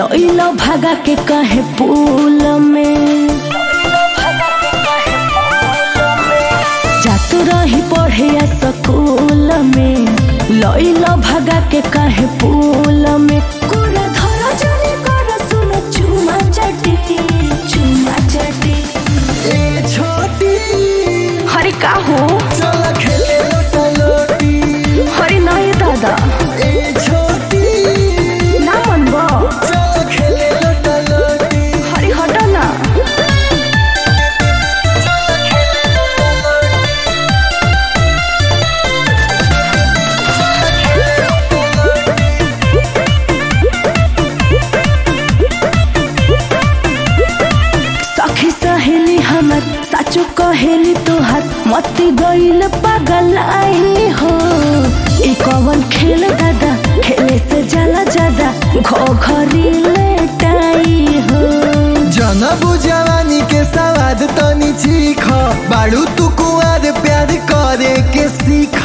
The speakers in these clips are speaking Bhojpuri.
लइलो भागा के कहे पुल में जात रही पढ़े स्कूल में लइलो भागा के कहे पुल में कोरा धरा जरे कर सुन चुमा चटी चुमा चटी ए छोटी हरे का हो चल खेले लोटा लोटी हरे नहीं दादा ए छोटी ना मनबो चल खेले लोटा लोटी हरे हट ना सखी सहेली हमर साचो कहेली तोहर मती गईल पागल आई हो ई कवन खेल दादा खेले से जाला ज्यादा घो घरी लेटाई हो जनबु जवानी के सवाद तनी चीख बाड़ू तू कुआर प्यार करे के सीख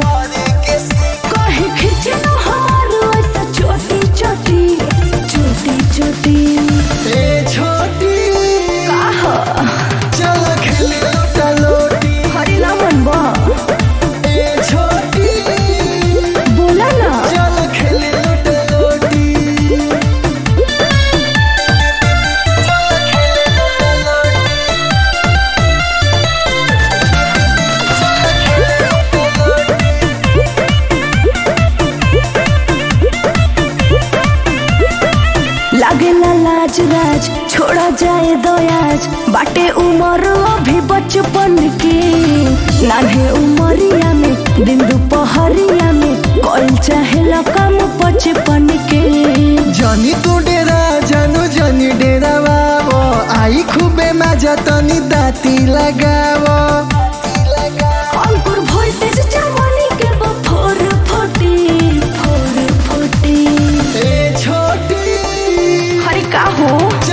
कहे खींचे लो हमारो ऐसा छोटी छोटी छोटी छोटी ए छोटी आहा चल खेले लोटा लोटी हरी ना मनबा ए छोटी बोला ना चल खेले लोटा लोटी लागेला लाज राज छोड़ा जाए दयाज बाटे उमर अभी बचपन के नान्हे उमरिया में दिन दुपहरिया में कल चाहे काम बचपन के जनी तू डेरा जानु जनी डेरा बाबो आई खूबे मजा तनी दाती लगावो अंकुर वोल्टेज जवानी के बफोर फटी फोर फटी ए छोटी हरे का हो